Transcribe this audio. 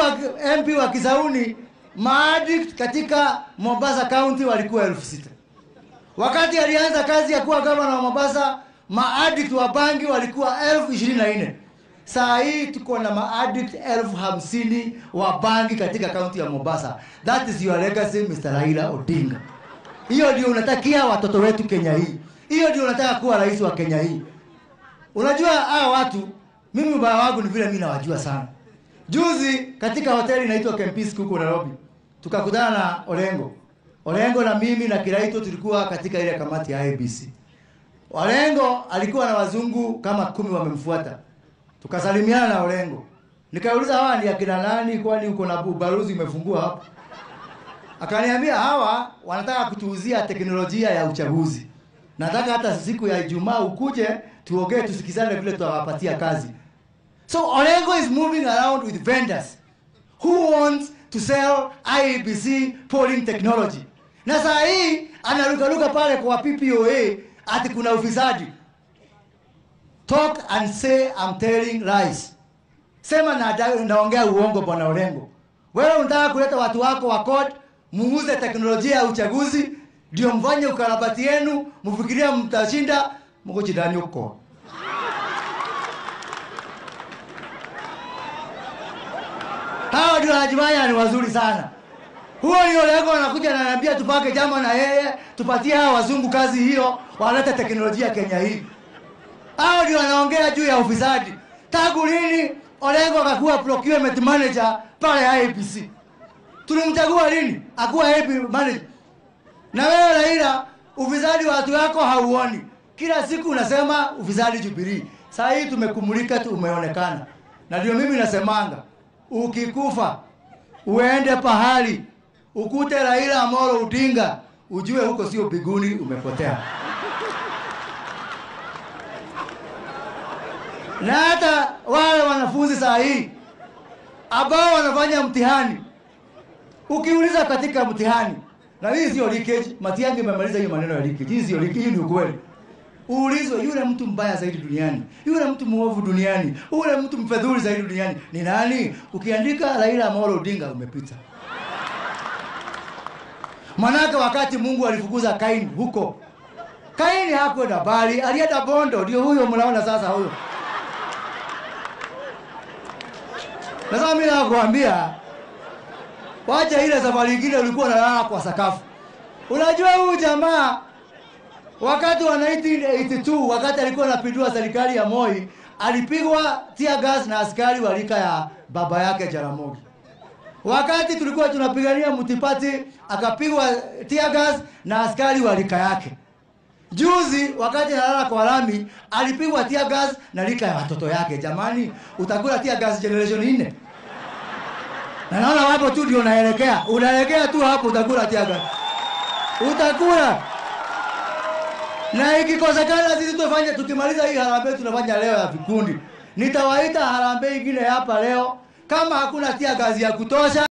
alikuwa MP wa Kisauni, maaddict katika Mombasa County walikuwa elfu sita. Wakati alianza kazi ya kuwa gavana wa Mombasa, maaddict wa bangi walikuwa elfu ishirini na nne. Saa hii tuko na maaddict elfu hamsini wa bangi katika kaunti ya Mombasa. That is your legacy Mr. Raila Odinga. Hiyo ndio unatakia watoto wetu Kenya hii. Hiyo ndio unataka kuwa rais wa Kenya hii. Unajua hawa watu, mimi ubaya wangu ni vile mimi nawajua sana. Juzi katika hoteli inaitwa Kempinski huko Nairobi, tukakutana na Olengo. Olengo na mimi na Kiraito tulikuwa katika ile kamati ya ABC. Olengo alikuwa na wazungu kama kumi wamemfuata. Tukasalimiana na Olengo. Nikauliza hawa ni akina nani kwani uko na ubalozi umefungua hapa? Akaniambia hawa wanataka kutuuzia teknolojia ya uchaguzi. Nataka hata siku ya Ijumaa ukuje tuongee tusikizane vile tutawapatia kazi. So Olengo is moving around with vendors who wants to sell IEBC polling technology. Na saa hii anarukaruka pale kwa PPOA ati kuna ufisadi. Talk and say I'm telling lies. Sema na naongea uongo bwana Olengo. Wewe unataka kuleta watu wako wa code muuze teknolojia ya uchaguzi ndio mfanye ukarabati yenu, mfikiria mtashinda, mko chidani huko. Hawa ndio wanajifanya ni wazuri sana. Huo ndio lengo anakuja na ananiambia tupake jama na yeye, tupatie hawa wazungu kazi hiyo, walete teknolojia Kenya hii. Hao ndio wanaongea juu ya ufisadi. Tangu lini Olengo akakuwa procurement manager pale IEBC? Tulimchagua lini? Akuwa AP manager. Na wewe Raila, ufisadi wa watu wako hauoni. Kila siku unasema ufisadi Jubilee. Saa hii tumekumulika tu umeonekana. Na ndio mimi nasemanga, ukikufa uende pahali ukute Raila Amolo Odinga, ujue huko sio biguni, umepotea. Na hata wale wanafunzi saa hii ambao wanafanya mtihani, ukiuliza katika mtihani, na hii sio leakage, Matiang'i imemaliza hiyo maneno ya leakage. Hii sio leakage, hii ni ukweli. Uulizwe yule mtu mbaya zaidi duniani, yule mtu mwovu duniani, yule mtu mfedhuli zaidi duniani ni nani? Ukiandika Raila Amolo Odinga umepita. Manake wakati Mungu alifukuza Kaini huko, Kaini hakwenda bali, alienda Bondo. Ndio huyo mnaona sasa huyo. Na sasa mimi nakwambia, wacha ile safari nyingine ulikuwa unalala kwa sakafu. Unajua huyu jamaa wakati wa 1982 wakati alikuwa anapindua serikali ya Moi alipigwa tear gas na askari wa rika ya baba yake Jaramogi. Wakati tulikuwa tunapigania Mutipati akapigwa tear gas na askari wa rika yake. Juzi wakati analala kwa lami alipigwa tear gas na rika ya watoto yake. Jamani, utakula tear gas generation nne? Na naona hapo tu ndio unaelekea. Unaelekea tu hapo utakula tear gas. Utakula. Na ikikosekana sisi tufanye tukimaliza hii harambee tunafanya leo ya vikundi. Nitawaita harambee ingine hapa leo kama hakuna tia gazi ya kutosha